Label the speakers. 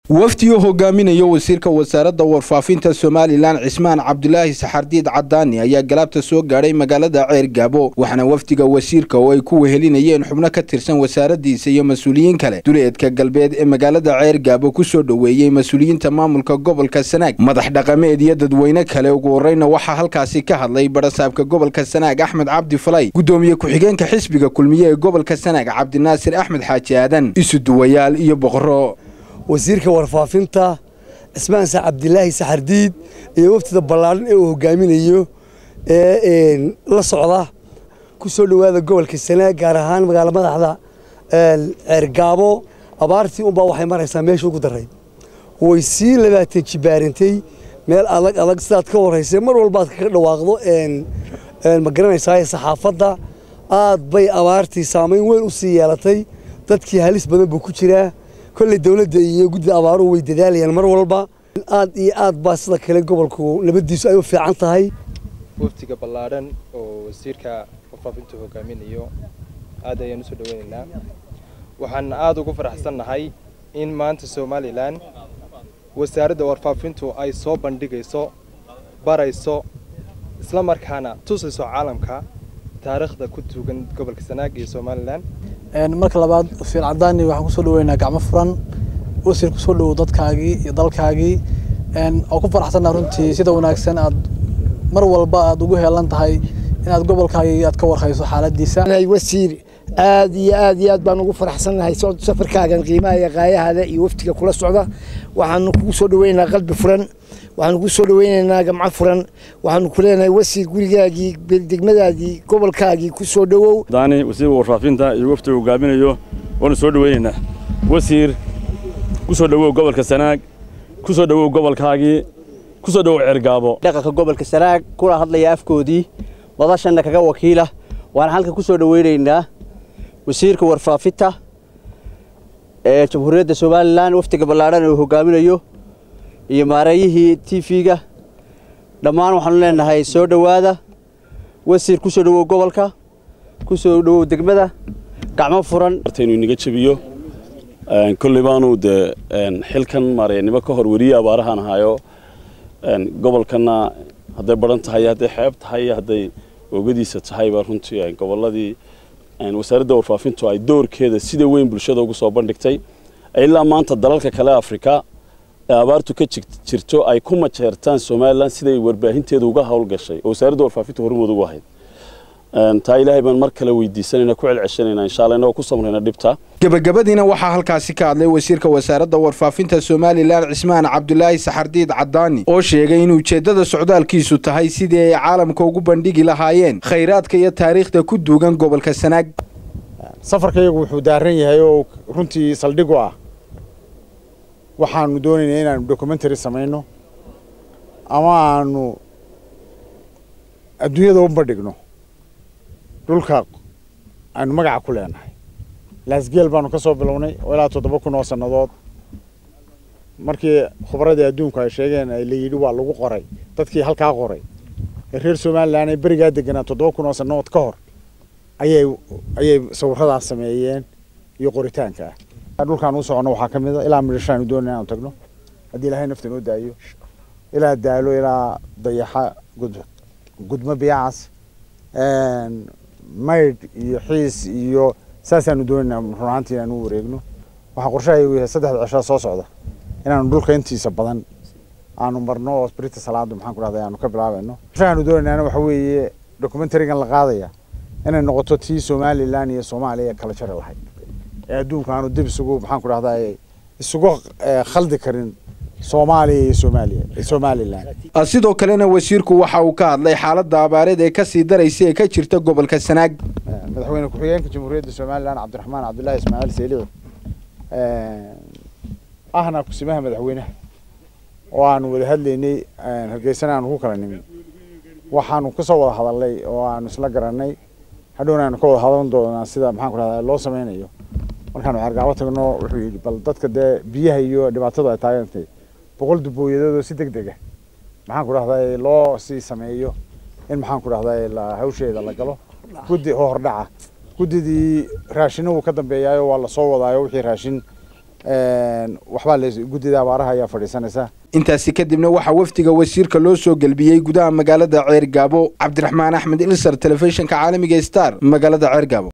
Speaker 1: wafdi uu hogaaminayo wasiirka wasaaradda warfaafinta somalilan cismaan cabdulaahi saxardiid cadaani ayaa galaabta soo gaadhay magaalada ceer gaabo waxaana wafdiga wasiirka oo ay ku wehelinayeen xubno ka tirsan wasaaraddiisa iyo mas-uuliyiin kale duleedka galbeed ee magaalada ceer gaabo ku soo dhoweeyey mas-uuliyiinta maamulka gobolka sanaag madax dhaqameed iyo dadweyne kale ugu horreyna waxaa halkaasi ka hadlay barasaabka gobolka sanaag axmed cabdi falay guddoomiye ku-xigeenka xisbiga kulmiye ee gobolka sanaag cabdinaasir axmed xaaji aadan isuduwayaal iyo boqorro
Speaker 2: wasiirka warfaafinta cismaan sa cabdilaahi saxardiid iyo waftida ballaadhan ee uu hogaaminayo ee la socda ku soo dhowaada gobolka sanaag gaar ahaan magaalo madaxda ceergaabo abaartii unbaa waxay maraysaa meesha ugu daray way sii labaatan jibaarintay meel adag adag sidaad ka warraysay mar walbaad kaga dhawaaqdo ma garanaysaa saxaafadda aad bay abaartii saamayn weyn u sii yeelatay dadkii halis badan buu ku jiraa kolley dowladda iyo guddida abaaruhu way dadaalayaan mar walba aad iyo aad baa sida kale gobolku nabaddiisu ay u fiican tahay
Speaker 3: waftiga ballaadhan oo wasiirka warfaafintu hogaaminayo aad ayaan usoo dhaweynaynaa waxaan aada ugu faraxsannahay in maanta somalilan wasaaradda warfaafintu ay soo bandhigayso barayso isla markaana tusayso caalamka taariikhda ku tuugan gobolka sanaag iyo somalilan
Speaker 4: marka labaad wasiir cadaani waxaan kusoo dhaweynaa gacmo furan wasiir kusoo dhowow dadkaagii iyo dalkaagii oo ku faraxsannaha runtii sida wanaagsan aad mar walba aad ugu heelan tahay inaad gobolkaagii aad ka warhayso xaaladiisa
Speaker 5: wasiir aad iyo aad iyo aad baan ugu faraxsannahay safarkaagan qiimaha iyo qaayahaada iyo waftiga kula socda waxaanu kugu soo dhaweynaynaa qalbi furan waxaanu kugu soo dhaweynaynaa gamco furan waxaanu ku leenahay wasiir gurigaagii degmadaadii gobolkaagii ku soo dhowow
Speaker 6: daani wasiirka warfaafinta iyo waftiga hogaaminayo waanu soo dhaweynaynaa wasiir ku soo dhowow gobolka sanaag ku soo dhowow gobolkaagii ku soo dhowow ceergaabo
Speaker 7: dhaqanka gobolka sanaag kula hadlaya afkoodii wadashanna kaga wakiila waxaan halkan ku soo dhaweynaynaa wasiirka warfaafinta ee jamhuuriyadda somalilan waftiga ballaadhan uu hogaaminayo iyo maareeyihii t v-ga dhammaan waxaanu leenahay soo dhowaada wasiir ku soo dhowow gobolka ku soo dhowow degmada gacmo furan
Speaker 6: inuu inaga jebiyo kolley baanu dee xilkan maareynimo ka hor weriye abaarahaan ahayo gobolkana hadday baran tahay hadday xeeb tahay hadday oogadiisa tahayba runtii gobolladii wasaaradda warfaafintu ay doorkeeda sida weyn bulshada ugu soo bandhigtay ilaa maanta dalalka kale afrika ee abaartu ka jirto ay ku majeertaan somalilan siday warbaahinteeda uga howlgashay oo wasaaradda warfaafinta hormood ugu ahayd taa ilaahay baan mar kale weydiisanayna ku celceshanayna insha allah inagoo ku samrayna dhibta
Speaker 1: gebagabadiina waxaa halkaasi ka hadlay wasiirka wasaaradda warfaafinta somalilan cismaan cabdulaahi saxardiid cadaani oo sheegay in ujeeddada socdaalkiisu tahay sidii ay caalamka ugu bandhigi lahaayeen khayraadka iyo taariikhda ku duugan gobolka sanaag
Speaker 8: safarkayagu wuxuu daaran yahay oo runtii saldhig u ah waxaanu doonaynaa inaanu documentary samayno ama aanu adduunyada u bandhigno dhulka aynu magaca ku leenahay laasgeel baanu ka soo bilownay oo ilaa toddoba kun oo sannadood markii khubradii adduunku ay sheegeen la yidhi waa lagu qoray dadkii halkaa qoray ee reer somalilan ay berigaa deganaa toddoba kun oo sannadood ka hor ayay ayay sawiradaas sameeyeen iyo qoritaanka ah dhulkaan u socono waxaa ka mid a ilaa midhashaanu doonay inaanu tagno haddii ilaahay nafta noo daayo ilaa daalo ilaa dayaxa gud gudmo biyacas maydh iyo xiis iyo saasaanu doonaynaa run ahaantii inaanu u wareegno waxaa qorshahayagu yahay saddexda cishaa soo socda inaanu dhulka intiisa badan aanu marno oo sprita salaadu maxaan ku dhahday aanu ka bilaabayno qorshahaanu doonaynaana waxa weeye documentarigan la qaadaya inay noqoto tii somalilan iyo soomaaliya kala jari lahayd ee adduunka aanu dib isugu maxaan ku dhahday isugu khaldi karin soomaaliya iyo soomaaliya somalilan
Speaker 1: sidoo kalena wasiirku waxa uu ka hadlay xaaladda abaareed ee kasii daraysa ee ka jirta gobolka sanaag
Speaker 8: madaxweyne ku-xigeenka jamhuuriyadda somalilan cabdiraxmaan cabdullaahi ismaaciil seelici ahna kusimaha madaxweynaha oo aanu wada hadlaynay hargeysana aanu ku kala nimin waxaanu kasoo wada hadalnay oo aanu isla garanay hadhowna aanu ka wada hadan doonaa sida maxaan ku dhahdaa loo sameynayo markaanu ceergaabo tagno wuxuu yidhi bal dadka dee biyaha iyo dhibaatadu ay taagantay boqol dubooyadoodoo si deg dega maxaan ku dhahdaa loo sii sameeyo in maxaan ku dhahdaa hawsheeda la galo guddi hordhaca guddidii raashina wuu ka dambeeyaayo waa lasoo wadaayo wixii raashin waxbaa la guddida abaaraha ayaa fadhiisanaysa
Speaker 1: intaasi kadibna waxaa wafdiga wasiirka loo soo gelbiyey gudaha magaalada ceergaabo cabdiraxmaan axmed ilsar telefishinka caalamiga star magaalada ceergaabo